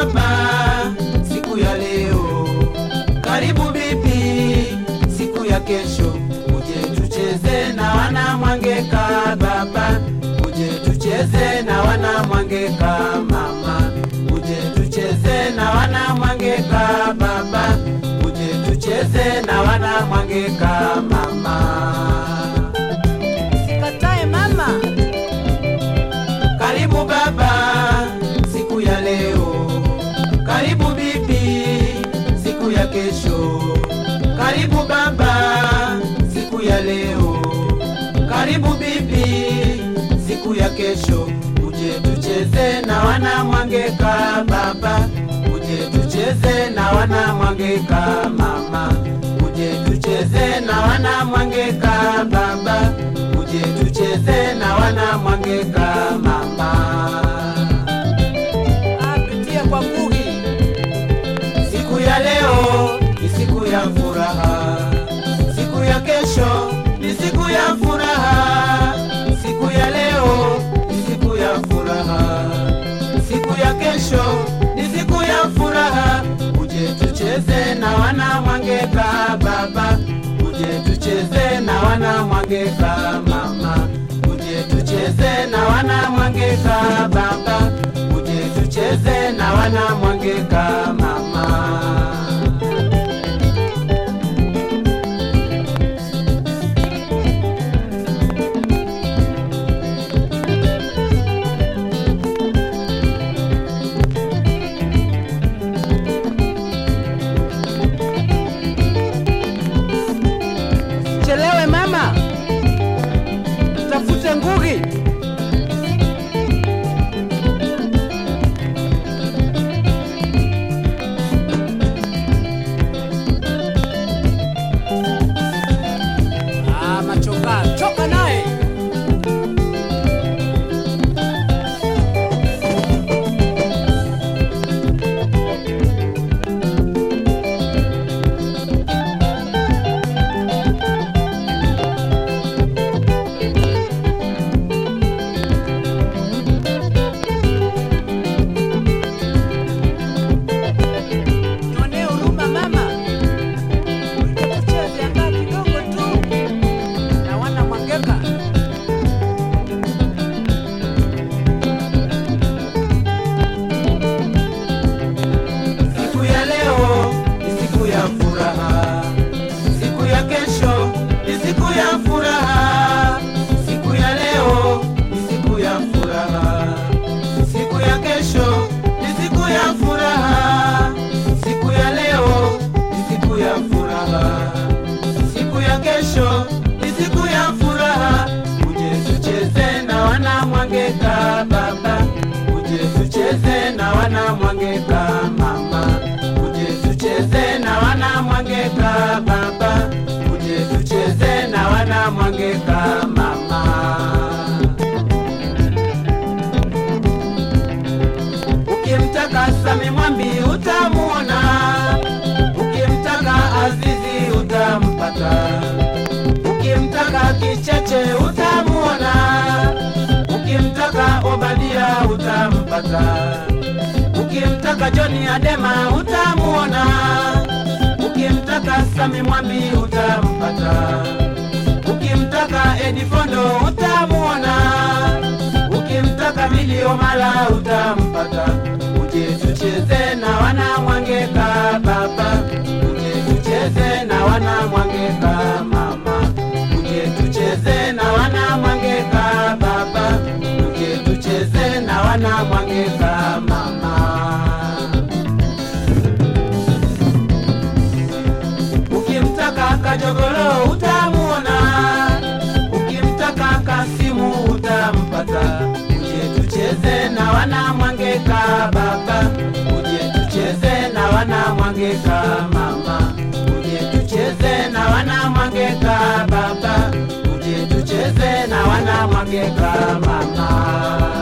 baba, siku ya leo. Karibu bibi, siku ya kesho. Uje tucheze na wana Mwangeka baba, uje tucheze na wana Mwangeka mama, uje tucheze na wana Mwangeka baba, uje tucheze na wana Mwangeka mama. Sikatae mama, Karibu baba, siku ya leo. Karibu bibi, siku ya kesho. Karibu baba, siku ya leo. Karibu bibi, siku ya kesho. Uje tucheze na wana Mwangeka baba, uje tucheze na wana Mwangeka mama, uje tucheze na wana Mwangeka baba, uje tucheze na wana Mwangeka mama. apitie kwa Ngugi. Siku ya leo ni siku ya furaha, siku ya kesho ni siku ya furaha. Siku ya leo ni siku ya furaha, siku ya kesho ni siku ya furaha. Uje tucheze na wana Mwangeka baba, uje tucheze na wana Mwangeka mama, uje tucheze na wana Mwangeka baba, uje tucheze na wana Mwangeka mama. Chelewe mama, tafute Ngugi. Ah, machoka, choka naye. Nionee huruma mama, tucheze angaa kidogo tu na wana Mwangeka. Siku ya leo ni siku ya furaha, siku ya kesho ni siku ya furaha. Siku ya leo ni siku ya furaha, siku ya kesho ni siku ya furaha. Siku ya leo ni siku ya furaha, siku ya kesho ni siku ya furaha. Uje tucheze na wana Mwangeka baba, uje tucheze na wana Mwangeka mama, uje tucheze na wana Mwangeka baba, uje tucheze na wana Mwangeka mama. Ukimtaka Sami Mwambi utamuona, ukimtaka Azizi utampata, ukimtaka Kicheche utamuona, ukimtaka Obadia utampata, ukimtaka Joni Adema utamuona, ukimtaka Sami Mwambi utampata, ukimtaka Edifondo utamuona ukimtaka milio mala utampata. Uje tucheze na wana Mwangeka baba, uje tucheze na wana Mwangeka mama, uje tucheze na wana Mwangeka baba, uje tucheze na wana Mwangeka mama. Ukimtaka Kajogolo utamuona, ukimtaka Kasimu utampata. Uje tucheze na wana Mwangeka baba, uje tucheze na wana Mwangeka mama, uje tucheze na wana Mwangeka baba, uje tucheze na wana Mwangeka mama.